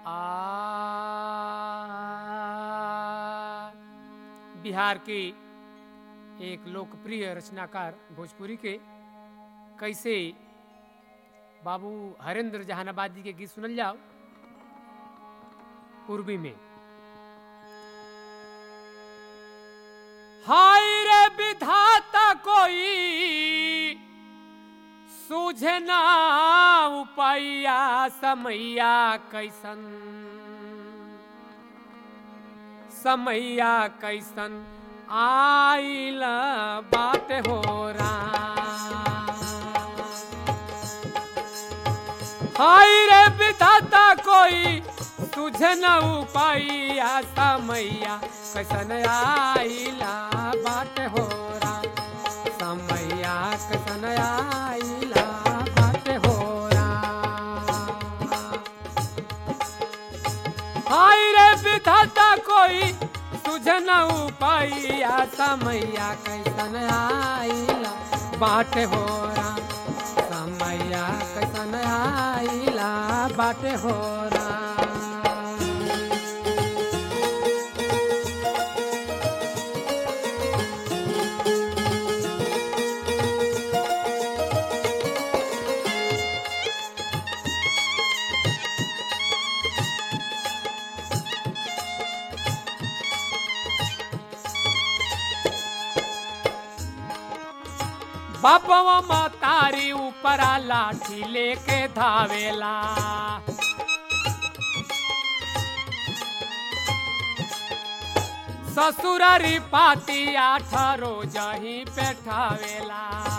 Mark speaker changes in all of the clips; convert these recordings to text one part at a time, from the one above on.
Speaker 1: आ बिहार के एक लोकप्रिय रचनाकार भोजपुरी के कैसे बाबू हरेंद्र जहानाबादी के गीत सुनल जाओ पूर्वी में हाय रे विधाता कोई सूझे ना उपैया समैया कैसन समैया कैसन आइल बात हो हाय रे विधाता कोई तुझे न उपाइया समैया कैसन आइला बात हो समैया कैसन आइला बात हो हाय रे विधाता कोई तुझे न उपाइया समैया कैसन आइला बाट हो समैया कैसन आइला बाट हो बापवा मतारी ऊपरा लाठी लेके धावेला ससुरारी पाती आठारो जही पेठावेला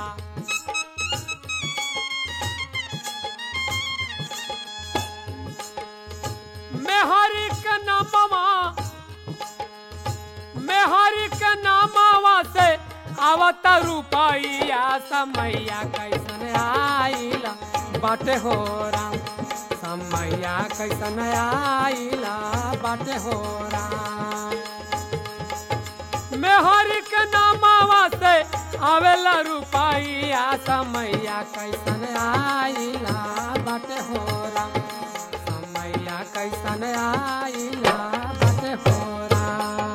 Speaker 1: मेहरी के नामवा मेहरी के नामवा से आवत रुपैया समैया कैसन आइला बाटे हो राम समैया कैसन आइला बाटे हो राम मेहरी के नामावा से आवेला रुपैया समैया कैसन आइला बाटे हो राम समैया कैसन आइला बाटे हो राम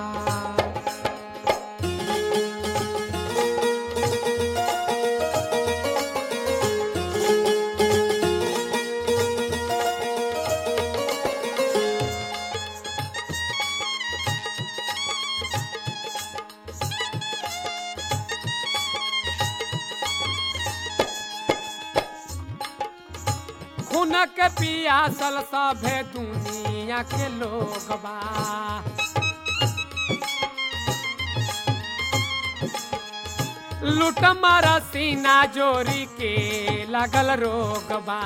Speaker 1: खुनक पियासल सभे दुनिया के लोग बा लूट मारा सीना जोरी के लगल रोग बा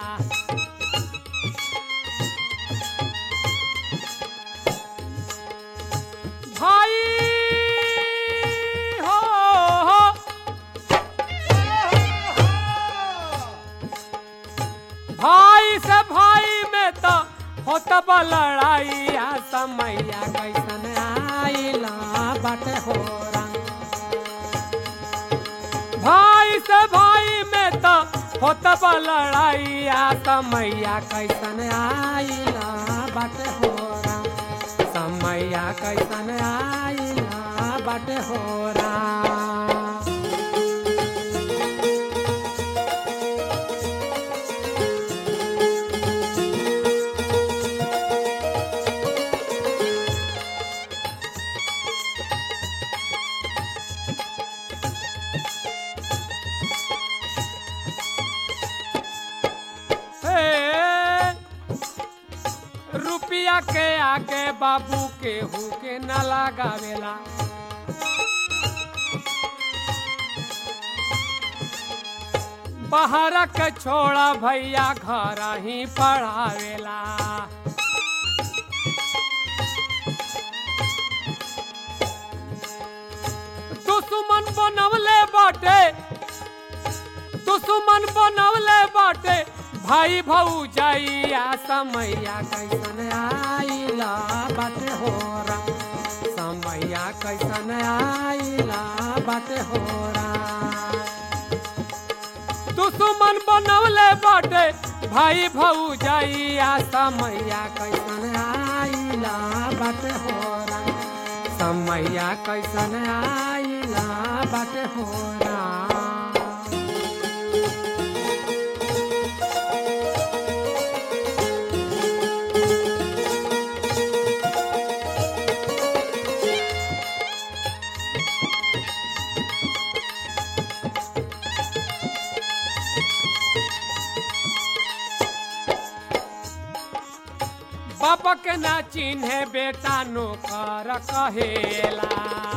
Speaker 1: भाई हो, हो भाई से भाई में तो होत बा लड़ाई आ समैया कैसन आइला बाटे हो भाई से भाई में तो होत बा लड़ाई आ समैया कैसन आइला बाटे हो समैया कैसन आइला बाटे हो हे, रुपया के आगे बाबू के हु के न लगावेला बाहर के छोड़ा भैया घर ही पढ़ावेला दुश्मन बनवले बाटे दुश्मन बनवले बाटे भाई भऊ जाइया समैया कैसन आइला बाटे हो राम समैया कैसन आइला बाटे हो राम दुश्मन बनवले बाटे भाई भौजैया समैया कैसन आइला बाटे हो राम समैया कैसन आइला बाटे हो राम बाप के ना चिन्हे बेटा नौकर कहेला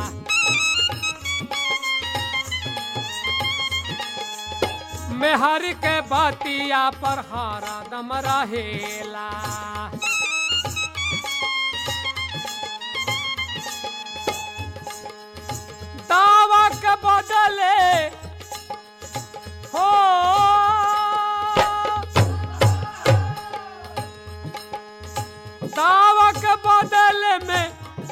Speaker 1: मेहर के बतिया पर हरदम रहेला दावा के बदले हो दावा के बदले में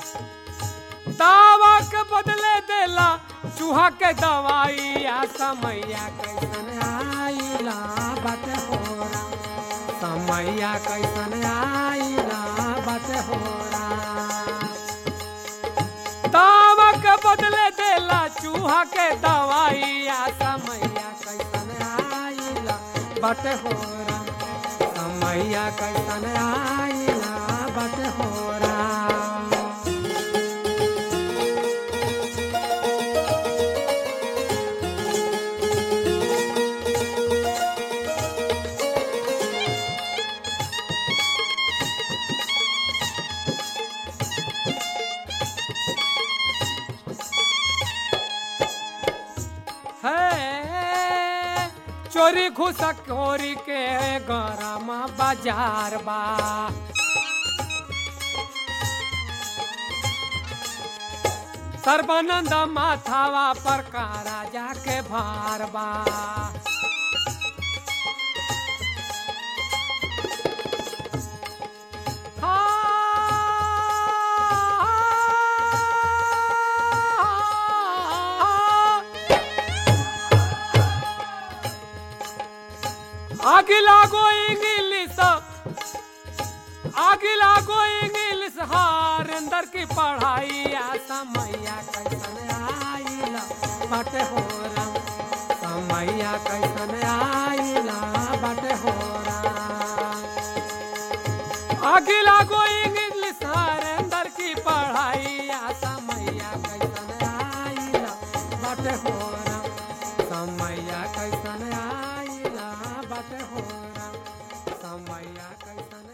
Speaker 1: दावा के बदले देला चूहा के दवाई आ समैया कैसन आइला बाटे हो राम समैया कैसन आइला बाटे हो राम दावा के बदले देला चूहा के दवाई आ समैया कैसन आइला बाटे हो राम समैया कैसन आइला बाटे हो राम है चोरी घुसखोरी के गरम बाजार बा सर्वानंद माथावा पर का राजा के भार बा हाँ। आगे लागो इंग्लिश आगे लागो इंग्लिश हार अंदर की पढ़ाई आ समैया कैसन आइला बाटे हो राम समैया कैसन आइला बाटे हो राम आगे लागो इंग्लिश हार अंदर की पढ़ाई आ समैया कैसन आइला बाटे हो राम समैया कैसन आइला बाटे हो राम समैया कैसन